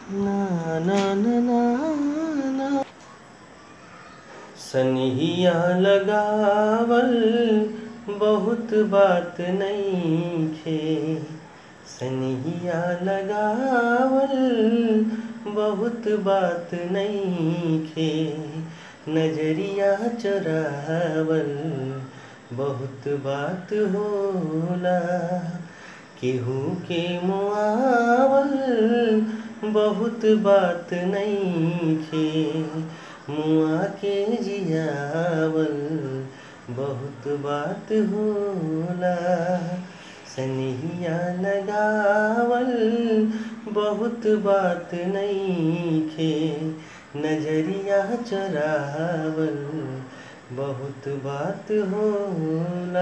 ना ना ना ना ना सनहिया लगावल बहुत बात नइखे सनहिया लगावल बहुत बात नइखे नजरिया चुरावल बहुत बात होला केहू के मुआवल बहुत बात नइखे मुआ के जियावल बहुत बात होला सनहिया लगावल बहुत बात नइखे नजरिया चुरावल बहुत बात होला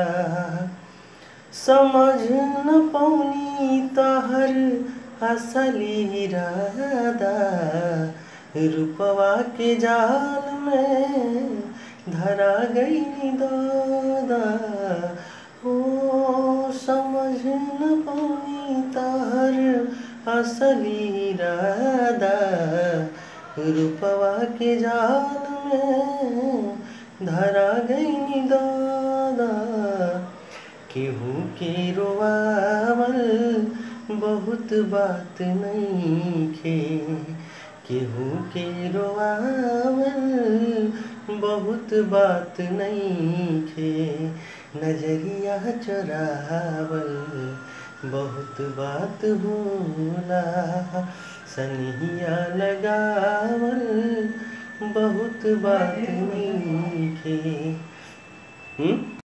समझ न पौनी तहर असली इरादा रूपवा के जाल में धरा गई दादा ओ समझ न पौनी तहर असली इरादा रूपवा के जाल में धरा गई दादा केहू के रोआवल बहुत बात नइखे केहू के रोआवल बहुत बात नइखे नजरिया चुरावल बहुत बात होला सनहिया लगावल बहुत बात नइखे हम्म